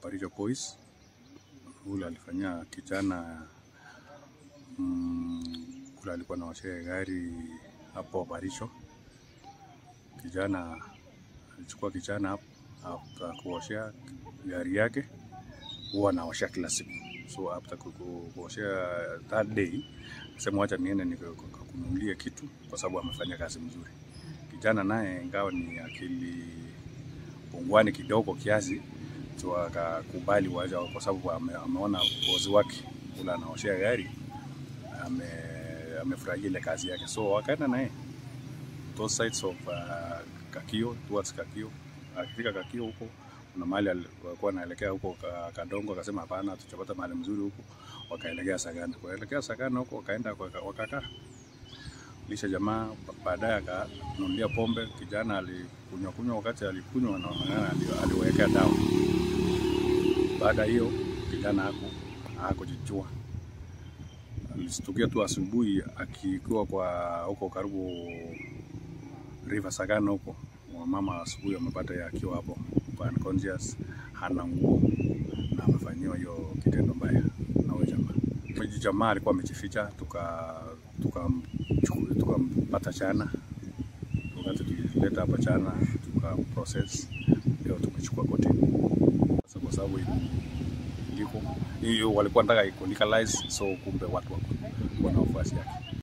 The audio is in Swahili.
Parijo Boys. Ule alifanyia kijana mm, ule alikuwa anaoshea gari hapo Parijo. Kijana alichukua kijana hapo after kuoshea gari yake, huwa anaosha kila siku, so after ku- ku- kuoshea that day sema wacha niende nikakununulie kitu kwa sababu amefanya kazi mzuri. Kijana naye ingawa ni akili pungwani kidogo kiasi, so akakubali waja kwa sababu ame, ameona bosi wake ule anaoshea gari ame, amefurahia ile kazi yake, so wakaenda naye those sides of uh, Kakio towards Kakio. Akifika Kakio huko kuna mahali ali- walikuwa anaelekea huko ka- Kadongo, akasema hapana, tutapata mahali mzuri huko, wakaelekea Sagana. Kuelekea Sagana huko wakaenda waka- wakakaa lisha jamaa, ba- baadaye akanunulia pombe. Kijana alikunywa kunywa, wakati alikunywa anaonekana ali- aliwekea dawa. Baada ya hiyo kijana haku hakujijua, alistukia tu asubuhi akiwa kwa huko karibu River Sagana huko, mama asubuhi amepata yeye akiwa hapo kwa unconscious, hana nguo na amefanyiwa hiyo kitendo mbaya na huyo jamaa. Huyo jamaa alikuwa amejificha, tuka tukamchukua tukampata chana, wakati tulileta hapa chana tuka process, leo tumechukua kotini sasa, kwa sababu ili- iliko hiyo walikuwa nataka iko legalize, so kumbe watu wako wana wafuasi yake.